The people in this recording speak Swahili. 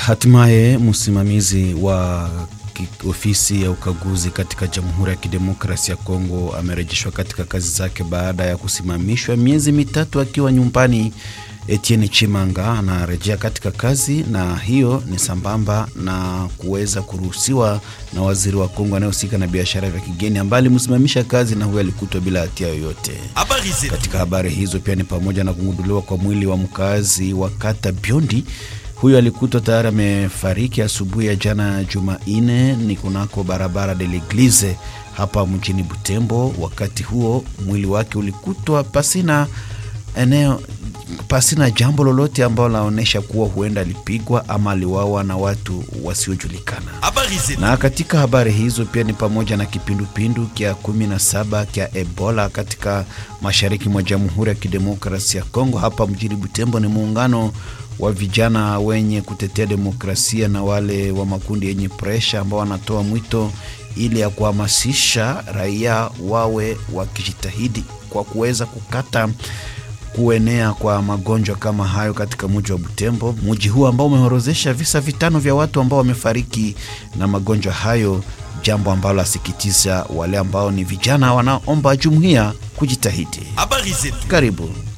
Hatimaye msimamizi wa ofisi ya ukaguzi katika Jamhuri ya Kidemokrasia ya Kongo amerejeshwa katika kazi zake baada ya kusimamishwa miezi mitatu akiwa nyumbani. Etienne Chimanga anarejea katika kazi, na hiyo ni sambamba na kuweza kuruhusiwa na waziri wa Kongo anayehusika na biashara vya kigeni ambaye alimsimamisha kazi, na huyo alikutwa bila hatia yoyote. Katika habari hizo pia ni pamoja na kugunduliwa kwa mwili wa mkazi wa kata Biondi huyo alikutwa tayari amefariki asubuhi ya jana Jumanne ni kunako barabara de l'Eglise hapa mjini Butembo. Wakati huo mwili wake ulikutwa pasina eneo pasina jambo lolote ambalo laonyesha kuwa huenda alipigwa ama aliwawa na watu wasiojulikana. Na katika habari hizo pia ni pamoja na kipindupindu kya 17 kya Ebola katika mashariki mwa Jamhuri ya Kidemokrasia ya Kongo. Hapa mjini Butembo ni muungano wa vijana wenye kutetea demokrasia na wale wa makundi yenye presha ambao wanatoa mwito ili ya kuhamasisha raia wawe wakijitahidi kwa kuweza kukata kuenea kwa magonjwa kama hayo katika mji wa Butembo, mji huu ambao umeorozesha visa vitano vya watu ambao wamefariki na magonjwa hayo, jambo ambalo asikitiza wale ambao ni vijana wanaomba jumuiya kujitahidi. Karibu.